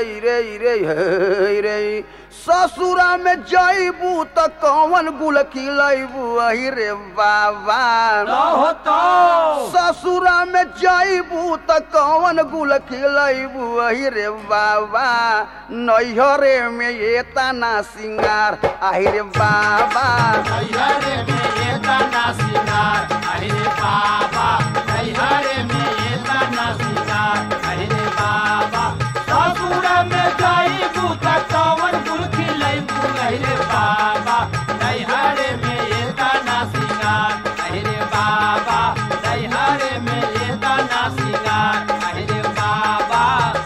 रे रे हे रे ससुरा में जइबू त कौन गुल खिलैबू अहि रे बाबा हो तो ससुरा में जइबू त कौन गुल खिलैबू अहि रे बाबा नैहरे में ये तना सिंगार आहि रे बाबा नैहरे में ये तना सिंगार अरे बाबा नैहरे में ये तना सिंगार अरे बाबा ससुर में जाइबू त कवन गुल खिलैबू अरे बाबा नैहरे में ये तना सिंगार अरे बाबा नैहरे में ये तना सिंगार अरे बाबा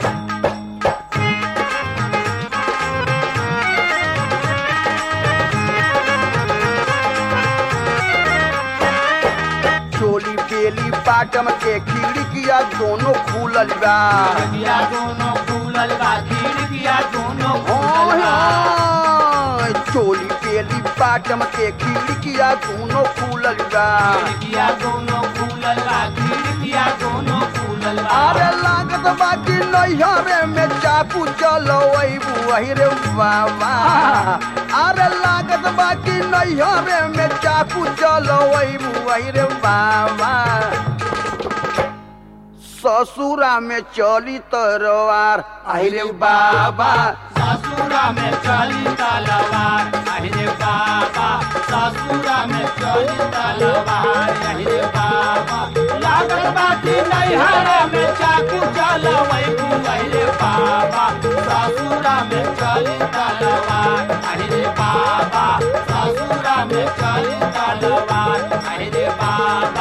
चोली बेली बाटम के खिड़किया दोनों खुलल बा खिड़किया दोनों खुलल बा खिड़किया दोनों हाँ, खुलल बा हाँ, चोली बेली बाटम के खिड़किया दोनों खुलल बा खिड़किया दोनों खुलल बा खिड़किया दोनों खुलल बा अरे लागत बा कि नैहरे में चाकू चलो वही रे बाबा अरे लागत बा कि नैहरे में चाकू चलो वही रे बाबा ससुरा में चली तरवार आई रे बाबा ससुरा में चली तलवार अरे बाबा ससुरा में चली तलवार अरे बाबा लागत बाटी नैहरा में चाकू चलवै अरे बाबा ससुरा में चली तलवार अरे बाबा ससुरा में चली तलवार अरे बाबा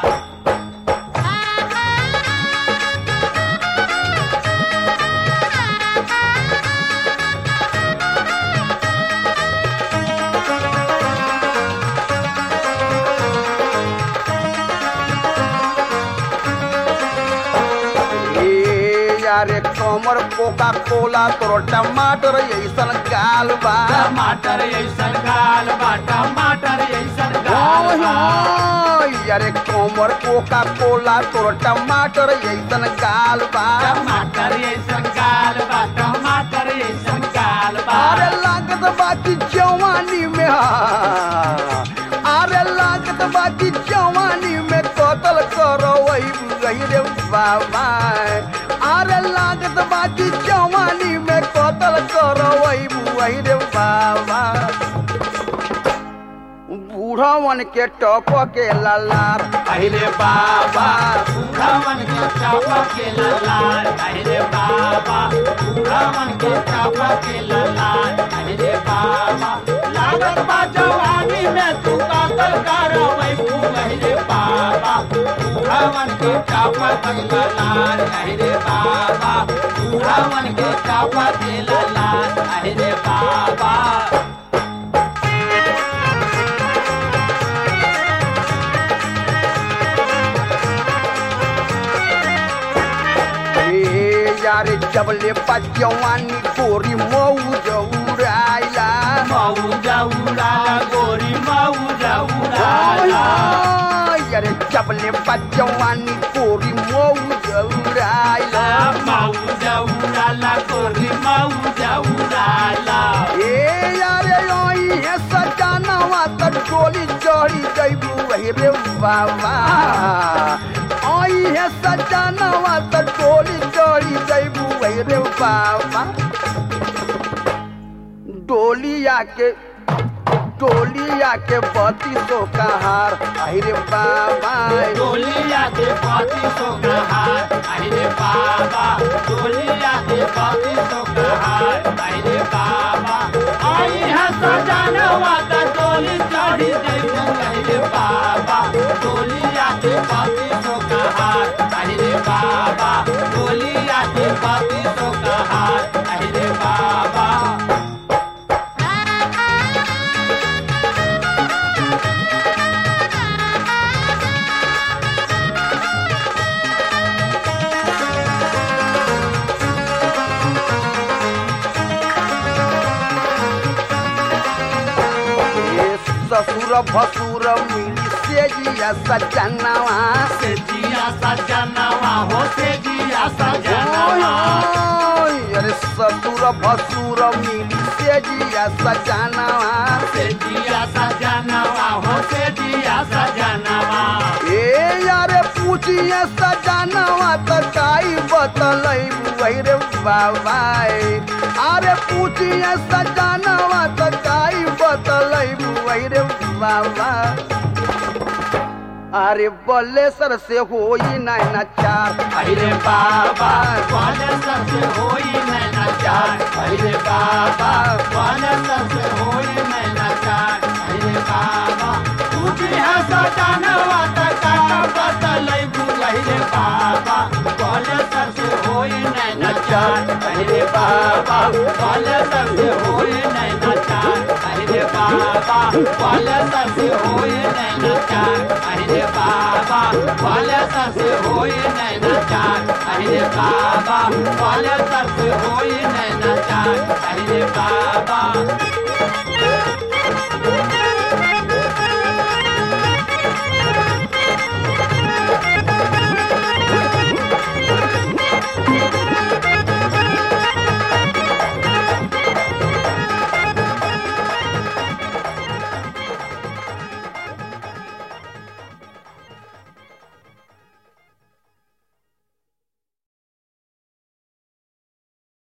ए यारे कमर कोका कोला तोर टमाटर ऐसन गाल बा टमाटर ऐसन गाल बा टमाटर ऐसन गाल ओय बा होय, यारे कमर कोका कोला तोर टमाटर ऐसन गाल बा टमाटर ऐसन गाल बा टमाटर ऐसन गाल बा अरे लागत बाकी जवानी में हा। अरे लागत बाकी जवानी में कतल करो वही गई रे बाबा अरे लागत बाकी जवानी में कतल करो वही वही रे बाबा बूढ़वन के टप के ललार अरे बाबा बुढ़ावन के चापा के ललाल अरे बाबा बुढ़ावन के चापा के ललाल अरे बाबा लागत बा जवानी में तू कातल करवै अरे बाबा बुढ़ावन के चापा के ललाल अरे बाबा बुढ़ावन के चापा के ललाल अरे बाबा ए यारे जबले बजवानी गोरी मऊ जौराइला मऊजा उड़ाला गोरी मऊजा उड़ाला यारे जबले बजवानी गोरी मऊ जौराइला मऊजा उड़ाला गोरी मऊजा उड़ाला ए यारे ओई है सजानवा त डोली चढ़ी जइबू वही रे बाबा ओई है सजानवा त डोली चढ़ी जइबू वही रे बाबा डोलिया के डोलिया के बत्ती सो कहार आई रे बाबा डोलिया के पाती सो कहार अरे बाबा डोलिया के पाती सो कहार अरे बाबा आई है सजानवा त डोली चढ़ी जइबू अरे बाबा डोलिया के पाती सो कहार अरे बाबा डोलिया के पाती सो कहार अरे बाबा ए ससुर भसुर मिली से जिया सजनवा से जिया सजनवा हो से जिया सजनवा अरे ससुर भसुर मिली से जिया सजानवा से जिया सजनवा हो से जिया सजनवा ए यारे पूछिए सजानवा त काई बतलई बुआई रे बाबा अरे पूछिए सजानवा त काई बतलई बुआई रे बाबा अरे बल्लेसर से होई नहीं नचार अरे बाबा कौन सबसे होई नैना चार अरे बाबा कौन सबसे होई नैना चार अरे बाबा तू भी है सजनवा तका बतलै बुझै बाबा कौन सबसे होई नैना चार अरे बाबा कौन सबसे होई नैना चार अरे बाबा कौन सबसे होई नैना चार अरे बाबा कौन सबसे होई नैना चार अरे बाबा कौन सबसे होई नैना चार अरे बाबा